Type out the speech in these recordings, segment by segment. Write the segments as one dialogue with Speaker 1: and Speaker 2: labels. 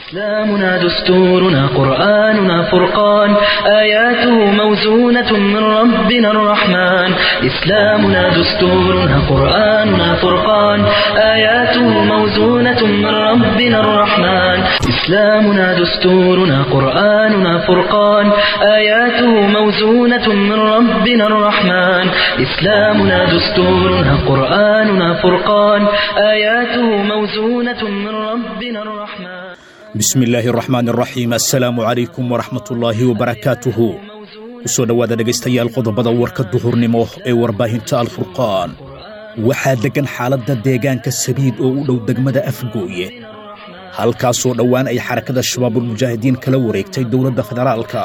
Speaker 1: إسلامنا دستورنا قرآننا فرقان آياته موزونة من ربنا الرحمن إسلامنا دستورنا قرآننا فرقان آياته موزونة من ربنا الرحمن إسلامنا دستورنا قرآننا فرقان آياته موزونة من ربنا الرحمن إسلامنا دستورنا قرآننا فرقان آياته موزونة من ربنا الرحمن
Speaker 2: bismi illaahi araxmaan araxiim assalaamu calaykum waraxmatullaahi wabarakaatuhu ku soo dhowaada dhegaystayaal qodobada warka duhurnimo ee warbaahinta alfurqaan waxaa deggan xaaladda deegaanka sabiid oo u dhow degmada afgooye halkaasoo dhowaan ay xarakada shabaabulmujaahidiin kala wareegtay dowladda federaalka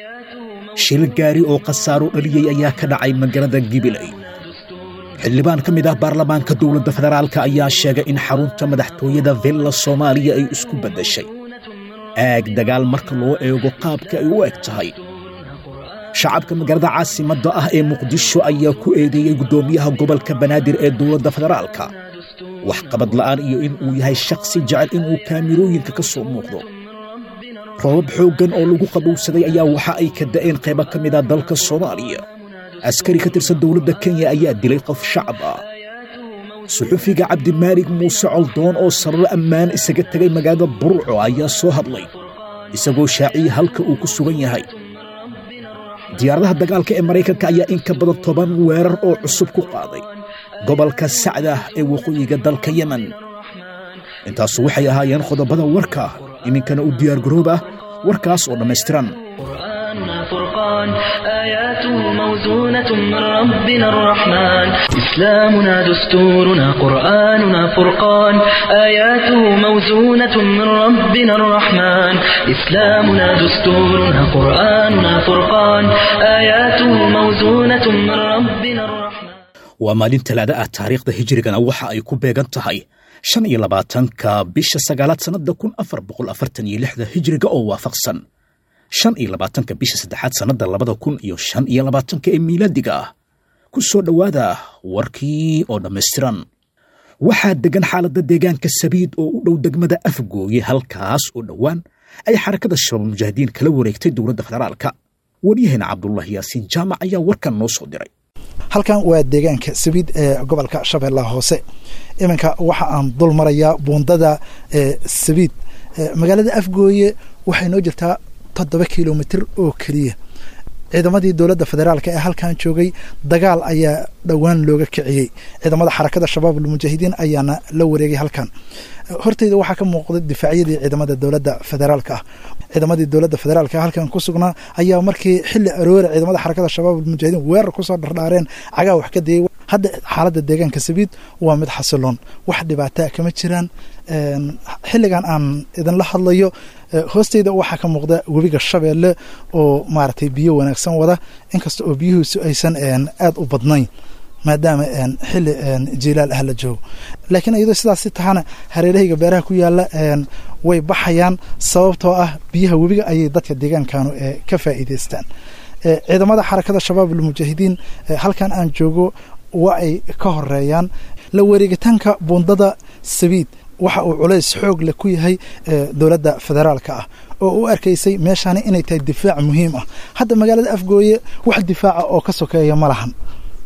Speaker 2: shil gaari oo khasaaro dhaliyey ayaa ka dhacay magaalada gibiley xildhibaan ka mid ah baarlamaanka dowladda federaalka ayaa sheegay in xarunta madaxtooyada villa soomaaliya ay isku beddeshay aag dagaal marka loo eego qaabka ay u eg tahay shacabka magaalada caasimadda ah ee muqdisho ayaa ku eedeeyey guddoomiyaha gobolka banaadir ee dowladda federaalka waxqabad la'aan iyo in uu yahay shakhsi jecel inuu kaamirooyinka ka soo muuqdo roobab xooggan oo lagu qabowsaday ayaa waxa ay ka da'een qaybo ka mid a dalka soomaaliya askari ka tirsan dowladda kenya ayaa dilay qof shacab ah suxufiga cabdimaalig muuse coldoon oo sararo ammaan isaga tegay magaalada burco ayaa soo hadlay isagoo shaaciyey halka uu ku sugan yahay diyaaradaha dagaalka ee maraykanka ayaa in ka badan toban weerar oo cusub ku qaaday gobolka sacdah ee waqooyiga dalka yemen intaasu waxay ahaayeen qodobada warka iminkana u diyaargaroob ah warkaas oo dhammaystiran
Speaker 1: قرآننا فرقان آياته موزونة من ربنا الرحمن إسلامنا دستورنا قرآننا فرقان آياته موزونة من ربنا الرحمن إسلامنا دستورنا قرآننا فرقان آياته موزونة من ربنا الرحمن
Speaker 2: waa maalin talaada ah taariikhda hijrigana waxa ay ku beegan tahay shan iyo labaatanka bisha sagaalaad sannadda kun afar boqol afartan iyo lixda hijriga oo waafaqsan shan iyo labaatanka bisha saddexaad sannadda labada kun iyo shan iyo labaatanka ee miilaadiga ah ku soo dhowaada warkii oo dhammaystiran waxaa deggan xaaladda deegaanka sabiid oo u dhow degmada afgooye halkaas oo dhowaan ay xarakada shabaabulmujaahidiin kala wareegtay dowladda federaalka waryaheena cabdulaahi yaasiin jaamac ayaa warkan noo soo diray
Speaker 3: halkan waa deegaanka sabiid ee gobolka shabeellaha hoose iminka waxa aan dul marayaa buundada sabiid magaalada afgooye waxay noo jirtaa toddoba kilomitr oo keliya ciidamadii dowladda federaalk ee halkan joogay dagaal ayaa dhowaan looga kiciyey ciidamada xarakada shabaab almujaahidiin ayaana la wareegay halkan horteyda waxaa ka muuqda difaacyadii ciidamada dowladda federaalka ah ciidamadii dowladda federaalk halkan ku sugnaa ayaa markii xili aroora ciidamada xarakada shabaab almujaahidiin weerar kusoo dhardhaareen cagaa wax ka dayay hadda xaaladda deegaanka sabiid waa mid xasiloon wax dhibaataa kama jiraan xilligan aan idinla hadlayo hoosteyda waxaa ka muuqda webiga shabeelle oo maaragtay biyo wanaagsan wada inkasta oo biyuhiisu aysan aada u badnayn maadaama xili jilaal ah la joogo laakiin iyadoo sidaasi tahana hareerahayga beeraha ku yaala way baxayaan sababtoo ah biyaha webiga ayay dadka deegaankanu ka faa'iideystaan ciidamada xarakada shabaab almujaahidiin halkan aan joogo waa ay ka horeeyaan la wareegitaanka buundada sabiid waxa uu culays xoog leh ku yahay dowladda federaalka ah oo u arkaysay meeshaani inay tahay difaac muhiim ah hadda magaalada afgooye wax difaaca oo ka sokeeya ma lahan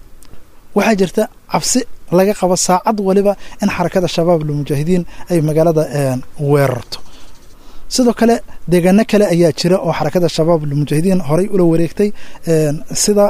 Speaker 3: waxaa jirta cabsi laga qabo saacad waliba in xarakada shabaab almujaahidiin ay magaalada weerarto sidoo kale deegaano kale ayaa jira oo xarakada shabaab almujaahidiin horay ula wareegtay sida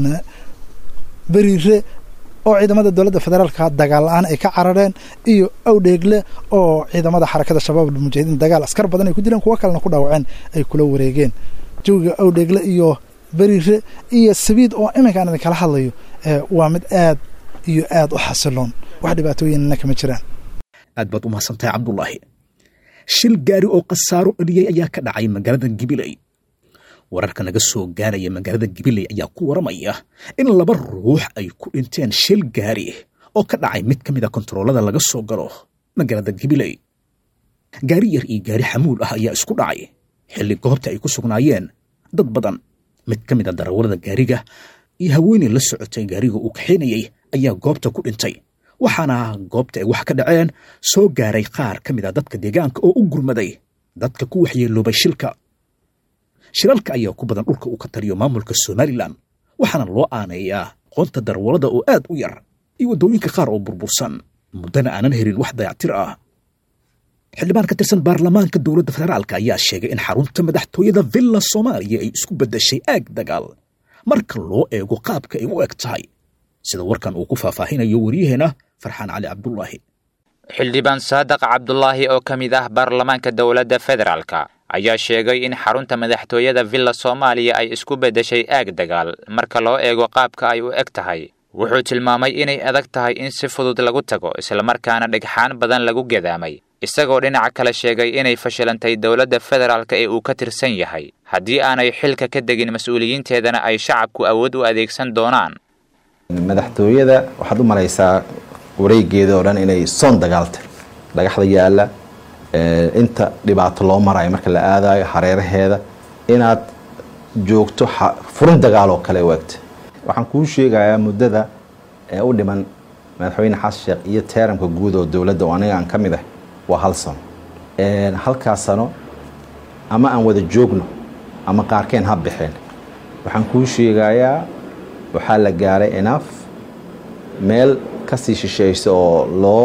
Speaker 3: beriire oo ciidamada dowladda federaalka dagaal la-aan ay ka carareen iyo awdheegle oo ciidamada xarakada shabaab almujaahidiin dagaal askar badan ay ku dileen kuwo kalena ku dhaawaceen ay kula wareegeen jawiga awdheegle iyo beriire iyo sabiid oo iminkaan idinkala hadlayo waa mid aad iyo aad u xasiloon wax dhibaatooyinna kama jiraan
Speaker 2: aad baad u mahadsantahay cabdulaahi shil gaari oo khasaaro dhaliyey ayaa ka dhacay magaalada gibiley wararka naga soo gaaraya magaalada gibiley ayaa ku waramaya in laba ruux ay ku dhinteen shil gaari oo ka dhacay mid ka mid a kontaroolada laga soo galo magaalada gibiley gaari yar iyo gaari xamuul ah ayaa isku dhacay xilli goobta ay ku sugnaayeen dad badan mid ka mid a darawalada gaariga iyo haweeney la socotay gaariga uu kaxaynayey ayaa goobta ku dhintay waxaana goobta ay wax ka dhaceen soo gaaray qaar ka mid a dadka deegaanka oo u gurmaday dadka ku waxyeeloobay shilka shilalka ayaa ku badan dhulka uu ka taliyo maamulka somalilan waxaana loo aaneeyaa qoonta darwalada oo aad u yar iyo waddooyinka qaar oo burbursan muddana aanan helin wax dayactir ah xildhibaan ka tirsan baarlamaanka dowladda federaalka ayaa sheegay in xarunta madaxtooyada villa soomaaliya ay isku beddeshay aag dagaal marka loo eego qaabka ay u eg tahay sida warkan uu ku faahfaahinayo waryaheena farxaan cali cabdulaahi
Speaker 4: xildhibaan saadaq cabdulaahi oo ka mid ah baarlamaanka dowladda federaalka ayaa sheegay in xarunta madaxtooyada villa soomaaliya ay isku beddeshay aag dagaal marka loo eego qaabka ay u eg tahay wuxuu tilmaamay inay adag tahay in si fudud lagu tago islamarkaana dhagxaan badan lagu gadaamay isagoo dhinaca kale sheegay inay fashilantay dowladda federaalka ee uu ka tirsan yahay haddii aanay xilka ka degin mas-uuliyiinteedana ay shacabku awood u adeegsan doonaan
Speaker 5: madaxtooyada waxaad u malaysaa wareegeeda oo dhan inay soon dagaaltay dhagaxda yaalla inta dhibaato loo marayo marka la aadayo hareeraheeda inaad joogto furin dagaal oo kale u egta waxaan kuu sheegayaa muddada ee u dhiman madaxweyne xasan sheekh iyo teeramka guud oo dowladda oo aniga aan ka mid ah waa hal sano halkaas sano ama aan wada joogno ama qaarkeen ha baxeen waxaan kuu sheegayaa waxaa la gaaray enaf meel kasii shisheeysa oo loo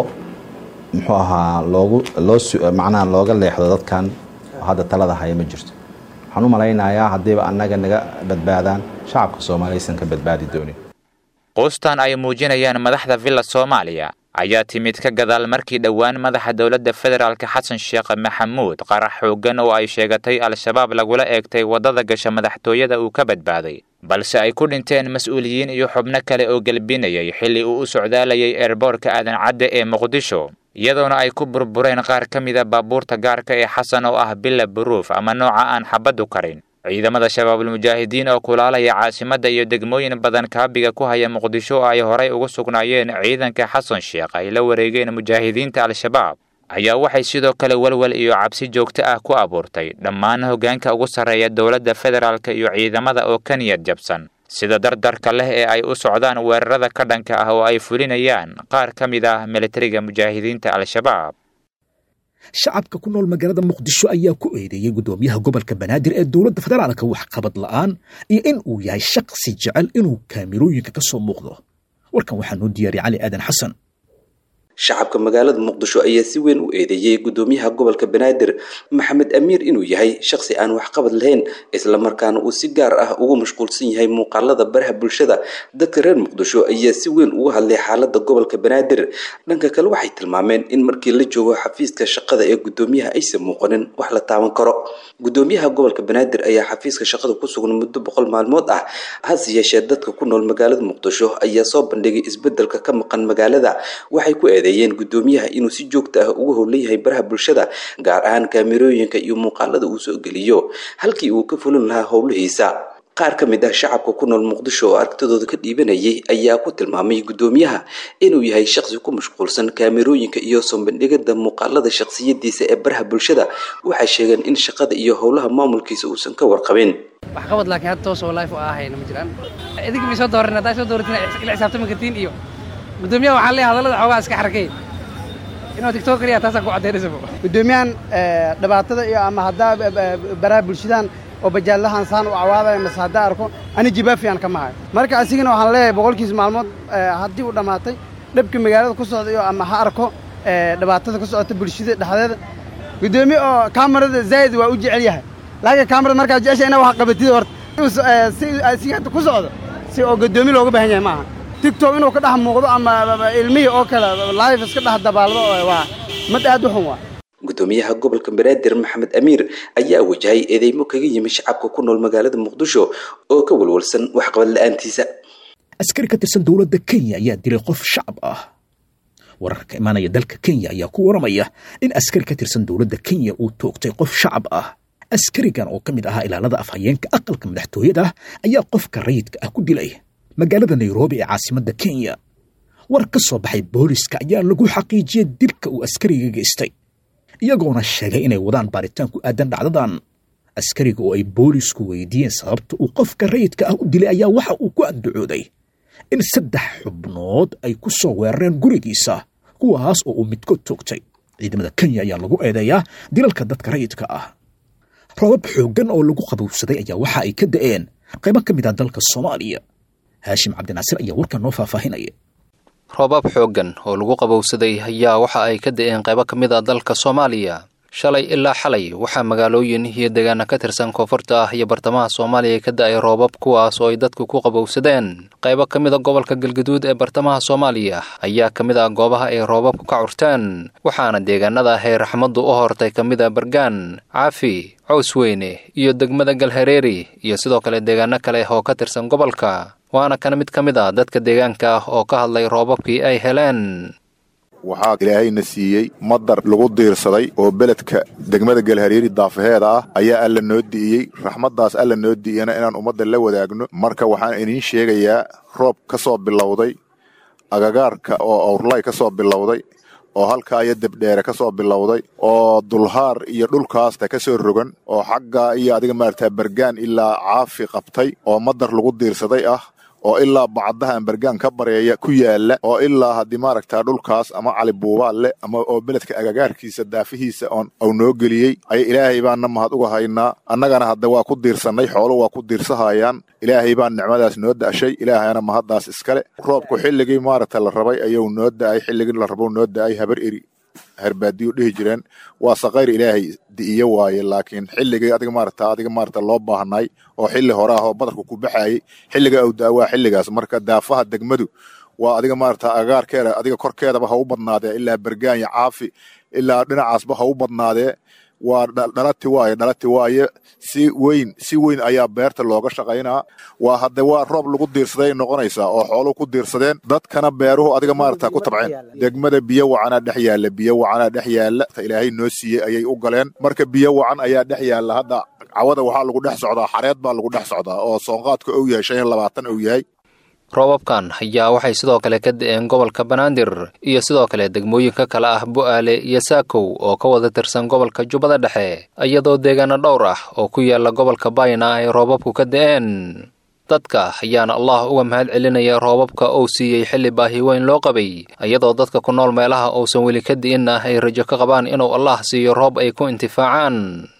Speaker 5: muxuu ahaa loogu loo macnaha looga leexdo dadkan hadda talada haya ma jirto waxaan u malaynayaa haddiiba annaga naga badbaadaan shacabka soomaaliyaysan ka badbaadi doonin
Speaker 4: quustan ay muujinayaan madaxda villa soomaaliya ayaa timid ka gadaal markii dhowaan madaxa dowladda federaalka xasan sheekh maxamuud qarax xooggan oo ay sheegatay al-shabaab lagula eegtay waddada gasha madaxtooyada uu ka badbaaday balse ay ku dhinteen mas-uuliyiin iyo xubno kale oo gelbinayay xilli uu u socdaalayay eerboorka aadan cadde ee muqdisho iyadoona ay ku burbureen qaar ka mida baabuurta gaarka ee xasan oo ah bila buruuf ama nooca aan xabaddu karin ciidamada shabaabulmujaahidiin oo kulaalaya caasimadda iyo degmooyin badan kaabiga ku haya muqdisho oo ay horay ugu sugnaayeen ciidanka xasan sheekh ay la wareegeen mujaahidiinta al-shabaab ayaa waxay sidoo kale walwal iyo cabsi joogto ah ku abuurtay dhammaan hoggaanka ugu sarreeya dowladda federaalka iyo ciidamada oo ka niyad jabsan sida dardarka leh ee ay u socdaan weerarada ka dhanka ah oo ay fulinayaan qaar ka mid ah militariga mujaahidiinta al-shabaab
Speaker 2: shacabka ku nool magaalada muqdisho ayaa ku eedeeyey guddoomiyaha gobolka banaadir ee dowladda federaalka waxqabad la'aan iyo in uu yahay shaqsi jecel inuu kaamirooyinka ka soo muuqdo warkan waxaa noo diyaariyay cali aadan xasan
Speaker 6: shacabka magaalada muqdisho ayaa si weyn u eedeeyey guddoomiyaha gobolka banaadir maxamed amiir inuu yahay shaqsi aan waxqabad lahayn islamarkaana uu si gaar ah ugu mashquulsan yahay muuqaalada baraha bulshada dadka reer muqdisho ayaa si weyn uga hadlay xaalada gobolka banaadir dhanka kale waxay tilmaameen in markii la joogo xafiiska shaqada ee guddoomiyaha aysan muuqanin wax la taaban karo guddoomiyaha gobolka banaadir ayaa xafiiska shaqada ku sugan muddo boqol maalmood ah hase yeeshee dadka ku nool magaalada muqdisho ayaa soo bandhigay isbedelka ka maqan magaalada waxay ku eedeeyeen guddoomiyaha inuu si joogta ah ugu howlan yahay baraha bulshada gaar ahaan kaamirooyinka iyo muuqaalada uu soo geliyo halkii uu ka fulin lahaa howlihiisa qaar ka mid ah shacabka ku nool muqdisho oo aragtidooda ka dhiibanayay ayaa ku tilmaamay guddoomiyaha inuu yahay shaqsi ku mashquulsan kaamirooyinka iyo soo bandhigada muuqaalada shaqsiyadiisa ee baraha bulshada waxay sheegeen in shaqada iyo howlaha maamulkiisa uusan ka warqabin
Speaker 7: waxqabad laakiin hadda toos oo life oo ahayna ma jiraan idinka may soo dooran haddaa soo dooratiin ila xisaabtami kartiin iyo guddoomiyaha waxaan leeyahay hadallada xoogaa iska xarakay inuu tiktok kaliya taasaan ku caddaynaysa
Speaker 8: guddoomiyahan dhibaatada iyo ama haddaa baraha bulshadan oo bajaallahan saan u cawaadaya mase haddaa arko ani jibaafiyan kama hayo marka asigana waxaan leeyahay boqolkiis maalmood haddii uu dhammaatay dhabka magaalada ku socda iyo ama ha arko dhibaatada ku socota bulshada dhexdeeda guddoomiye oo kaamarada zaa'id waa u jecel yahay laakiin kaamarada markaa jecesha inaa wax qabatid horta si hadda ku socdo si oo guddoomiye looga baahan yahay maaha tigtok inuu ka dhex muuqdo ama ilmihii oo kale live iska dhex dabaaldo waa mid aad u xun waa
Speaker 6: guddoomiyaha gobolka banaadir maxamed amiir ayaa wajahay eedeymo kaga yimi shacabka ku nool magaalada muqdisho oo ka walwalsan waxqabad la-aantiisa
Speaker 2: askari ka tirsan dowladda kenya ayaa dilay qof shacab ah wararka imaanaya dalka kenya ayaa ku waramaya in askari ka tirsan dowladda kenya uu toogtay qof shacab ah askarigan oo ka mid ahaa ilaalada afhayeenka aqalka madaxtooyada ayaa qofka rayidka ah ku dilay magaalada nairobi ee caasimadda kenya war ka soo baxay booliska ayaa lagu xaqiijiyey dilka uu askariga geystay iyagoona sheegay inay wadaan baaritaan ku aadan dhacdadan askariga oo ay boolisku weydiiyeen sababta uu qofka rayidka ah u dilay ayaa waxa uu ku andacooday in saddex xubnood ay ku soo weerareen gurigiisa kuwaas oo uu midkood toogtay ciidamada kenya ayaa lagu eedeeyaa dilalka dadka rayidka ah roobab xooggan oo lagu qabowsaday ayaa waxa ay ka da'een qaybo ka mid ah dalka soomaaliya haashim cabdinaasir ayaa warkan noo faahfaahinaya
Speaker 9: roobab xooggan oo lagu qabowsaday ayaa waxa ay ka da'een qaybo ka mid a dalka soomaaliya shalay ilaa xalay waxaa magaalooyin iyo deegaana ka tirsan koonfurta ah iyo bartamaha soomaaliya ka da'ay roobab kuwaas oo ay dadku ku qabowsadeen qaybo ka mid a gobolka galgaduud ee bartamaha soomaaliya ayaa ka mid ah goobaha ay roobabku ka curteen waxaana deegaanada ah ee raxmaddu u hortay ka mid a bargaan caafi cawsweyne iyo degmada galhareeri iyo sidoo kale deegaano kale oo ka tirsan gobolka waana kana mid ka mid a dadka deegaanka ah oo ka hadlay roobabkii ay heleen
Speaker 10: waxaa ilaahayna siiyey madar lagu diirsaday oo beledka degmada galhareeri daafaheeda ah ayaa alla noo di'iyey raxmaddaas alla noo di'iyana inaan ummadda la wadaagno marka waxaan idiin sheegayaa roob ka soo bilowday agagaarka oo awrlay ka soo bilowday oo halkaa iyo debdheere ka soo bilowday oo dulhaar iyo dhulkaasta ka soo rogan oo xaggaa iyo adiga maaragtaa bergaan ilaa caafi qabtay oo madar lagu diirsaday ah oo ilaa bacdahan bergaan ka bareeya ku yaala oo ilaa haddii maaragtaa dhulkaas ama cali buubaal leh ama oo beledka agagaarkiisa daafihiisa oon au noo geliyey aya ilaahay baanna mahad uga haynaa annagana hadda waa ku diirsannay xoolo waa ku diirsahayaan ilaahay baan nicmadaas noo da'shay ilaahayna mahaddaas iskale roobku xilligii maaragta la rabay ayuu noo da'ay xilligii la rabo noo da'ay habar eri herbaadiyo dhihi jireen waa saqayr ilaahay di'iyo waaye laakiin xilligii adiga maarata adiga maarata loo baahnay oo xilli hore ah oo badarku ku baxayay xilliga uu daa waa xilligaas marka daafaha degmadu waa adiga maarata agaarkeeda adiga korkeedaba ha u badnaadee ilaa bergaanya caafi ilaa dhinacaasba ha u badnaadee waa dhalati waaye dhalati waaye si weyn si weyn ayaa beerta looga shaqaynaa waa hadde waa roob lagu diirsaday noqonaysaa oo xooluhu ku diirsadeen dadkana beeruhu adiga maarata ku tabceen degmada biyo wacanaa dhex yaalla biyo wacanaa dhex yaalla ilaahay noo siiyey ayay u galeen marka biyo wacan ayaa dhex yaalla hadda cawada waxaa lagu dhex socdaa xareed baa lagu dhex socdaa oo soonqaadka ou yahay shan iyo labaatan ou yahay
Speaker 9: roobabkan ayaa waxay sidoo kale ka da'een gobolka banaadir iyo sidoo kale degmooyinka kale ah bu'aale iyo saakow oo ka wada tirsan gobolka jubbada dhexe iyadoo deegaano dhowr ah oo ku yaala gobolka bayna ay roobabku ka da'een dadka ayaana allah uga mahad celinaya roobabka uu siiyey xilli baahi weyn loo qabay iyadoo dadka ku nool meelaha uusan weli ka di'in ah ay rajo ka qabaan inuu allah siiyo roob ay ku intifaacaan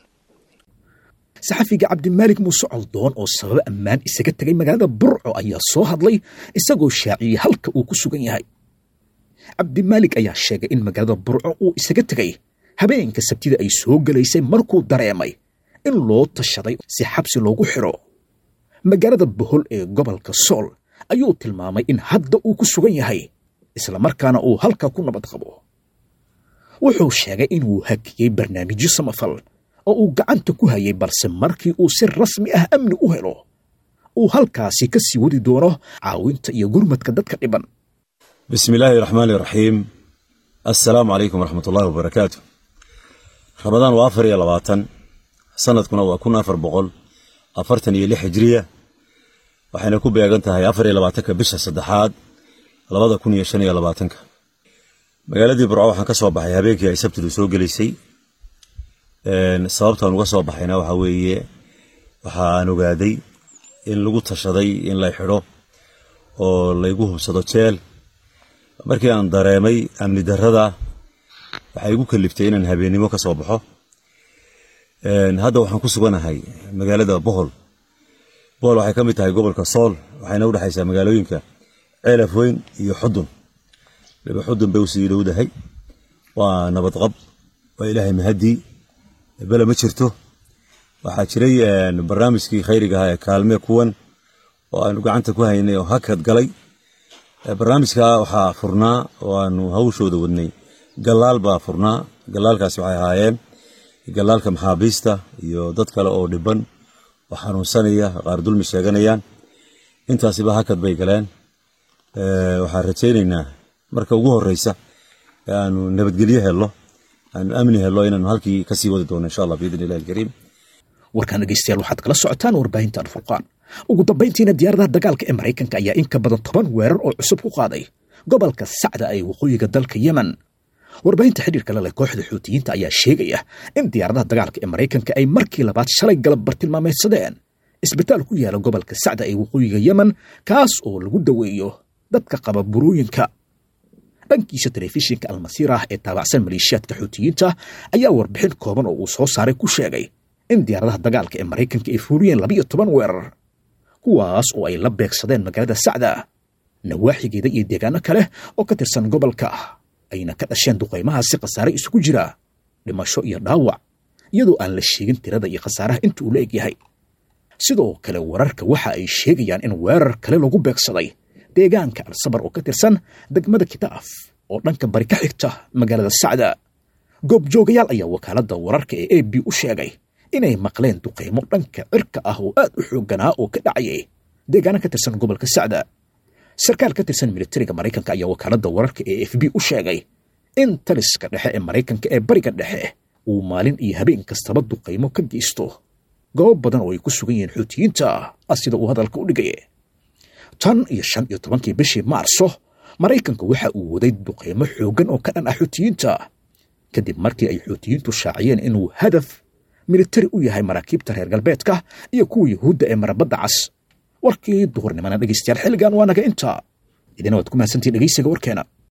Speaker 2: saxafiga cabdimaalik muuse coldoon oo sababo ammaan isaga tegay magaalada burco ayaa soo hadlay isagoo shaaciyey halka uu ku sugan yahay cabdimaalik ayaa sheegay in magaalada burco uu isaga tegay habeenka sabtida ay soo gelaysay markuu dareemay in loo tashaday si xabsi loogu xidho magaalada bohol ee gobolka sool ayuu tilmaamay in hadda uu ku sugan yahay islamarkaana uu halka ku nabad qabo wuxuu sheegay inuu hakiyey barnaamijyo samafal oo uu gacanta ku hayay balse markii uu si rasmi ah amni u helo uu halkaasi ka sii wadi doono caawinta iyo gurmadka dadka dhiban
Speaker 11: bismi illaahi raxmaani raxiim assalaamu calaykum waraxmatullaahi wabarakaatu ramadaan waa afar iyo labaatan sanadkuna waa kun afar boqol afartan iyo lix hijriya waxayna ku beegan tahay afar iyo labaatanka bisha saddexaad labada kun iyo shan iyo labaatanka magaaladii burco waxaan ka soo baxay habeenkii ay sabtidu soo gelaysay sababtaan uga soo baxayna waxaa weeye waxa aan ogaaday in lagu tashaday in lay xidho oo laygu hubsado jeel markii aan dareemay amni darrada waxay igu kaliftay inaan habeennimo ka soo baxo hadda waxaan ku suganahay magaalada bohol bohol waxay ka mid tahay gobolka sool waxayna u dhexaysaa magaalooyinka ceelaf weyn iyo xudun laba xudun bay usii dhowdahay waa nabadqab waa ilaahay mahaddii bele ma jirto waxaa jiray barnaamijkii khayriga ahaa ee kaalme kuwan oo aanu gacanta ku haynay oo hakad galay barnaamijka waxaa furnaa oo aanu hawshooda wadnay gallaal baa furnaa gallaalkaasi waxay ahaayeen gallaalka maxaabiista iyo dad kale oo dhiban oo xanuunsanaya qaar dulmi sheeganayaan intaasiba hakad bay galeen waxaan rajaynaynaa marka ugu horeysa ee aanu nabadgelyo helno aanu amni helno inaanu halkii kasii wadi doono insha allah biidn illahi alkariim
Speaker 2: warkaan dhegeystayaal waxaad kala socotaan warbaahinta alfurqaan ugu dambayntiina diyaaradaha dagaalka ee maraykanka ayaa in ka badan toban weerar oo cusub ku qaaday gobolka sacda ee waqooyiga dalka yemen warbaahinta xidhiirka leleh kooxda xuutiyiinta ayaa sheegaya in diyaaradaha dagaalka ee maraykanka ay markii labaad shalay galab bartilmaameedsadeen isbitaal ku yaala gobolka sacda ee waqooyiga yemen kaas oo lagu daweeyo dadka qaba burooyinka dhankiisa telefishinka almasiirah ee taabacsan maleeshiyaadka xuutiyiinta ayaa warbixin kooban oo uu soo saaray ku sheegay in diyaaradaha dagaalka ee maraykanka ay fuuliyeen labiyo toban weerar kuwaas oo ay la beegsadeen magaalada sacda nawaaxigeeda iyo deegaano kale oo ka tirsan gobolka ayna ka dhasheen duqaymahaasi khasaare isugu jira dhimasho iyo dhaawac iyadoo aan la sheegin tirada iyo khasaaraha inta uu la eg yahay sidoo kale wararka waxa ay sheegayaan in weerar kale lagu beegsaday deegaanka al-sabar oo ka tirsan degmada kitaaf oo dhanka bari ka xigta magaalada sacda goobjoogayaal ayaa wakaaladda wararka ee a b u sheegay inay maqleen duqaymo dhanka cirka ah oo aad u xoogganaa oo ka dhacayay deegaano ka tirsan gobolka sacda sarkaal ka tirsan militariga maraykanka ayaa wakaaladda wararka ee f b u sheegay in taliska dhexe ee maraykanka ee bariga dhexe uu maalin iyo habeen kastaba duqaymo ka geysto goob badan oo ay ku sugan yihiin xuutiyiinta ah sida uu hadalka u dhigay tan iyo shan iyo tobankii bishii maarso maraykanka waxa uu waday duqaymo xooggan oo ka dhan ah xuutiyiinta kadib markii ay xuutiyiintu shaaciyeen inuu hadaf militari u yahay maraakiibta reer galbeedka iyo kuwa yuhuudda ee marabadda cas warkii duhurnimana dhegeystayaal xilligan waa naga inta idina waad ku mahadsantihin dhegeysiga warkeena